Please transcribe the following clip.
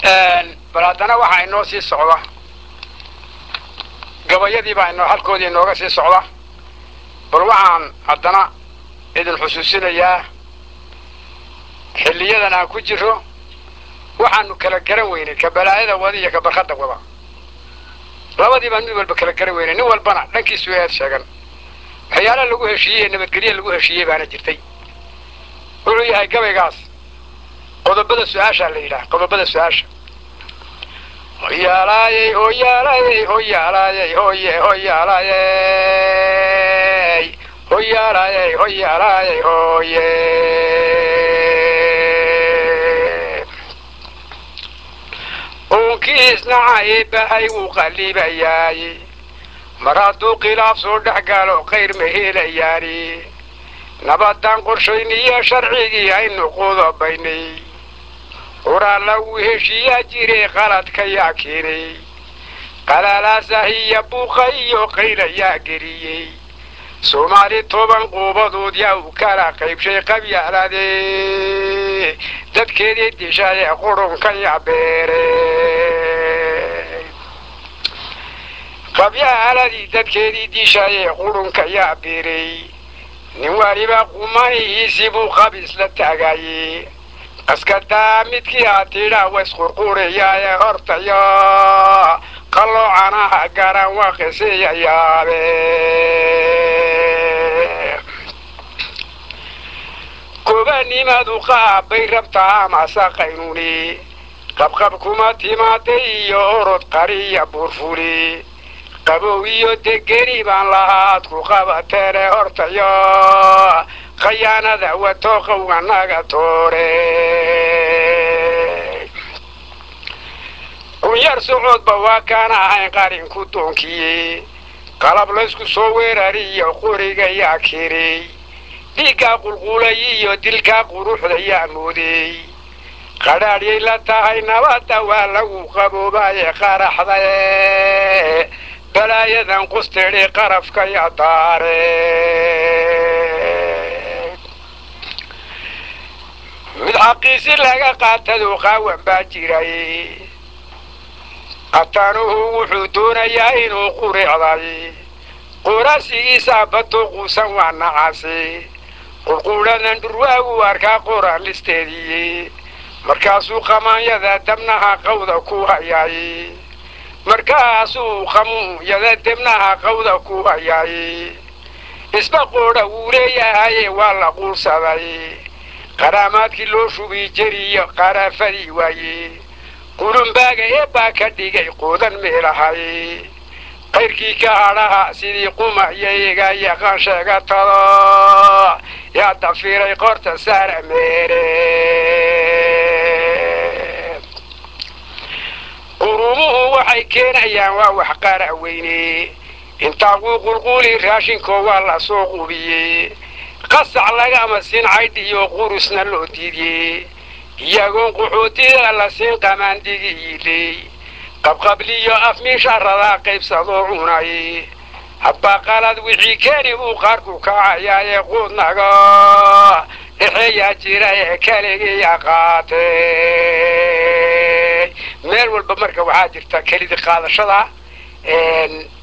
bal haddana waxaa inoo sii socda gabayadii baa inoo halkoodii inooga sii socda bal waxaan haddana idin xusuusinayaa xilliyadan aan ku jiro waxaanu kala garan weynay ka balaayada wada iyo ka barkadda wada labadii baan mid walba kala garan weynay nin walbana dhankiisu eed sheegan waxyaala lagu heshiiyey nabadgelye lagu heshiiyey baana jirtay wuxuu yahay gabaygaas qodobada su-aashaa la yidhaah qodobada su-aasha hoyaalaayey hoyaalaayey hoyaalaayey hoye hoyaalaayey hoyaalaayey hoyaalaayey hoye uunkiisnacay bahay wuu qallibayaay mar hadduu khilaaf soo dhex galo khayr ma helayaani nabadan qorshayniyo sharcigii aynu qodobaynay horaalla wuu heshiiyaa jiray qaladka yaa keenay qalaalaasahiya buuqa iyo qaylayaa geliyey soomaali toban quubadood yaa u kala qaybshay qabyaalaade dadkeedii dishaye qurunkan yaa beere qabyaaladii dadkeedii dishaye qurunka yaa beeray nin waliba qumanihiisii buu qabiis la taagaye qaskadaa midkii aa tidhaa waysqurqurayaaye hortayo qalloocanaha garan waa qisiyayaabe kobanimadu qaabbay rabtaa amase qaynuni qabqab kuma timaaday iyo orod qariya buurfuli qabow iyo degeni baan lahaad ku qabateene hortayo khayaanada wato qowga naga toore kunyar socodba waa kaan ahayn qarinku doonkiye qalab laysku soo weerariyo qoriga yaa keenay dhiiggaa qulqulay iyo dilkaa quruxda yaa moodey qadhaadhyay la tahay nabadda waa lagu qaboobaye qaraxdaye balaayadan qustidhi qarafka yaa daare mid xaqiisi laga qaatadu qaawan baa jiray qatanuhu wuxuu doonayaa inuu quricday quraasigiisaa bato quusan waa nacasi qurquudhadan dhurwaagu arkaa qoran listeedii markaasuu qamaanyada dabnaha qawda ku hayay markaasuu qamuunyada debnaha qawda ku hayay isba qoodha wuu leeyahaye waa la quursaday qaraamaadkii loo shubi jeriyo qaraafadii waaye qulumbaaga ee baa ka dhigay quudan meelahay qayrkii ka hadhaha sidii quma iyo iga yaqaan sheegatada yaa dafiray qorta saara meere qurumuhu waxay keenayaan waa wax qaara weyne intaa quu qulquuli raashinkoo waa la soo qubiyey qasac lagama siin caydh iyo qurusna loo diidiyey iyagoon qaxootida la siin qamaandigi iiley qabqabliyo afmiisharadaa qaybsadoo cunay habbaa qalad wixii keeni buu qaarku kacayaaye quudnaga dhexeeyaa jira ee keligiya qaatay meel walba marka waxaa jirta kelidi qaadashada